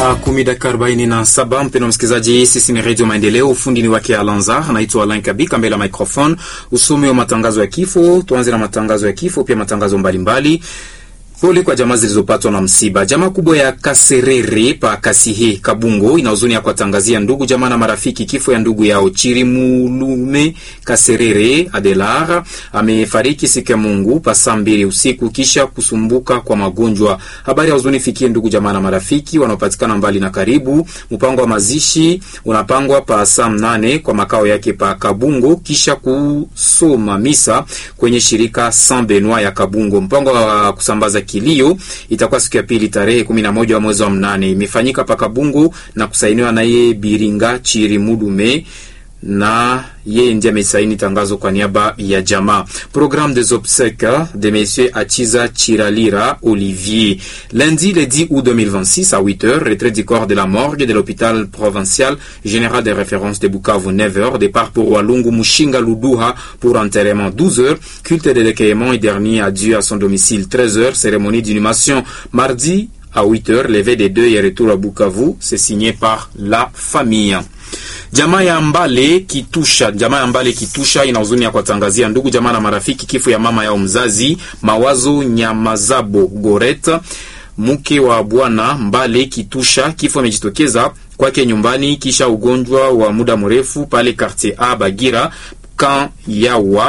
Saa kumi dakika arobaini na saba. Mpendwa msikilizaji, sisi ni Redio Maendeleo, ufundi ni wake Alanzar. Naitwa Alain Kabika mbele ya microphone, usomi wa matangazo ya kifo. Tuanze na matangazo ya kifo, pia matangazo mbalimbali Pole kwa jamaa zilizopatwa na msiba. Jamaa kubwa ya Kaserere pa Kasihe Kabungo ina huzuni ya kuwatangazia ndugu jamaa na marafiki kifo ya ndugu yao Chirimulume Kaserere Adelar amefariki siku ya Mungu pa saa mbili usiku kisha kusumbuka kwa magonjwa. Habari ya huzuni fikie ndugu jamaa na marafiki wanaopatikana mbali na karibu. Mpango wa mazishi unapangwa pa saa mnane kwa makao yake pa Kabungo kisha kusoma misa kwenye shirika Saint Benoit ya Kabungo. Mpango wa kusambaza kilio itakuwa siku ya pili tarehe kumi na moja wa mwezi wa mnane. Imefanyika paka Bungu na kusainiwa naye Biringa Chirimudume na yeye ndiye amesaini tangazo kwa niaba ya jamaa. Programme des obsèques de monsieur Achiza Chiralira Olivier. Lundi le 10 août 2026 à 8h, retrait du corps de la morgue de l'hôpital provincial général de référence de Bukavu 9h, départ pour Walungu Mushinga Luduha pour enterrement 12h, culte de recueillement et dernier adieu à son domicile 13h, cérémonie d'inhumation mardi à 8h, levé des deux et retour à Bukavu, c'est signé par la famille. Jamaa ya Mbale Kitusha, jamaa ya Mbale Kitusha ina huzuni ya kuwatangazia ndugu jamaa na marafiki kifo ya mama yao mzazi Mawazo Nyamazabo Goreta, mke wa bwana Mbale Kitusha. Kifo amejitokeza kwake nyumbani kisha ugonjwa wa muda mrefu pale quartier A Bagira kan yawa